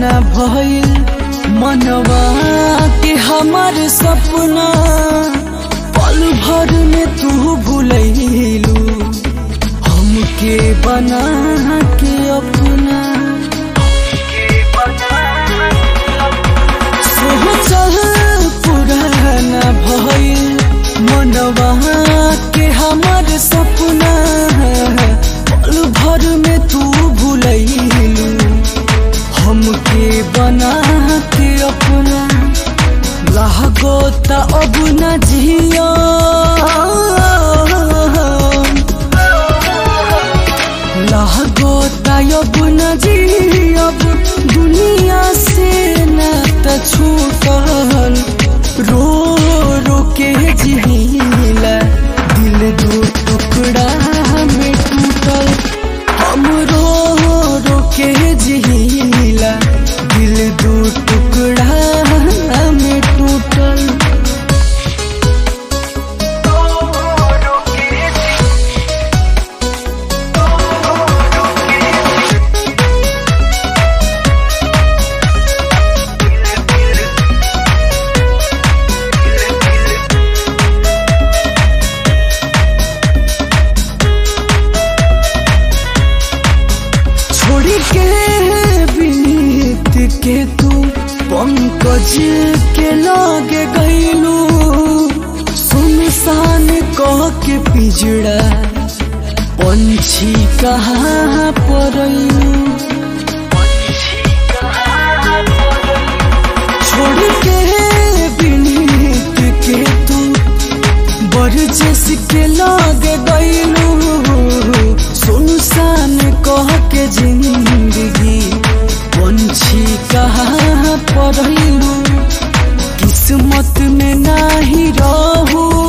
न भइल मनवा के हमार सपना पल भर में तू भूलैलू हमके बना के अपना सोचल पुराना भइल मनवा के हमार सपना पल भर में तू भूलैलू हमके बना के अपना लागो त अब न जिया लागो त अब न जियब दुनिया से न त छूटल रो रो के जिला दिल दो टुकड़ा में टूटल हम रो रो के जिला दिल दो टुकड़ा में टूटल छोड़ी के बीत के तू पंकज के लागे गईलू सुनसान कह के पिजड़ा पंछी कहाँ परलू छोड़ के बीत के तू बरजस के लागे गईलू सुनसान कह के जिंदगी पंछी कहाँ पढ़लू किस्मत में नाही रहू